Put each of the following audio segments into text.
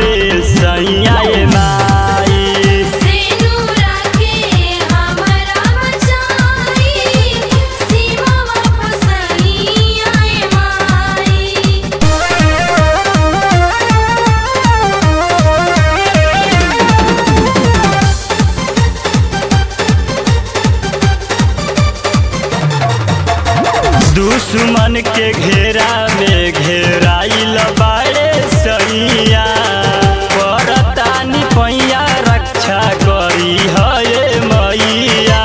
पे सैया ए माई सेनुरा के हमरा बचाई सीमा वापस आए माई दुश्मन के घेरा में घेराइल बाड़े सैया परतानी पैया रक्षा करी हये मैया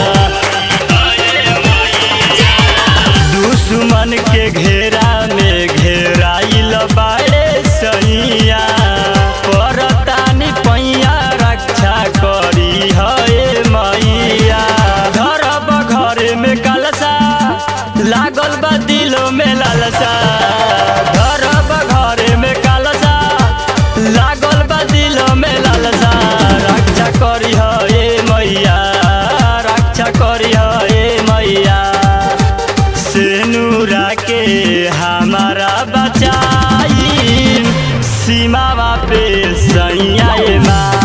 दुश्मन के घेरा में घेराइल बाड़े सैया परतानी पैया रक्षा करी हये मैया धरब घर में कलसा लागल बा दिलो में लालसा धरब घर में कलसा लागल बा दिलो में लालसा रक्षा करी हे मैया रक्षा करी हे मैया सेनुरा के हमारा बचाई सीमावा पे सैया ए माँ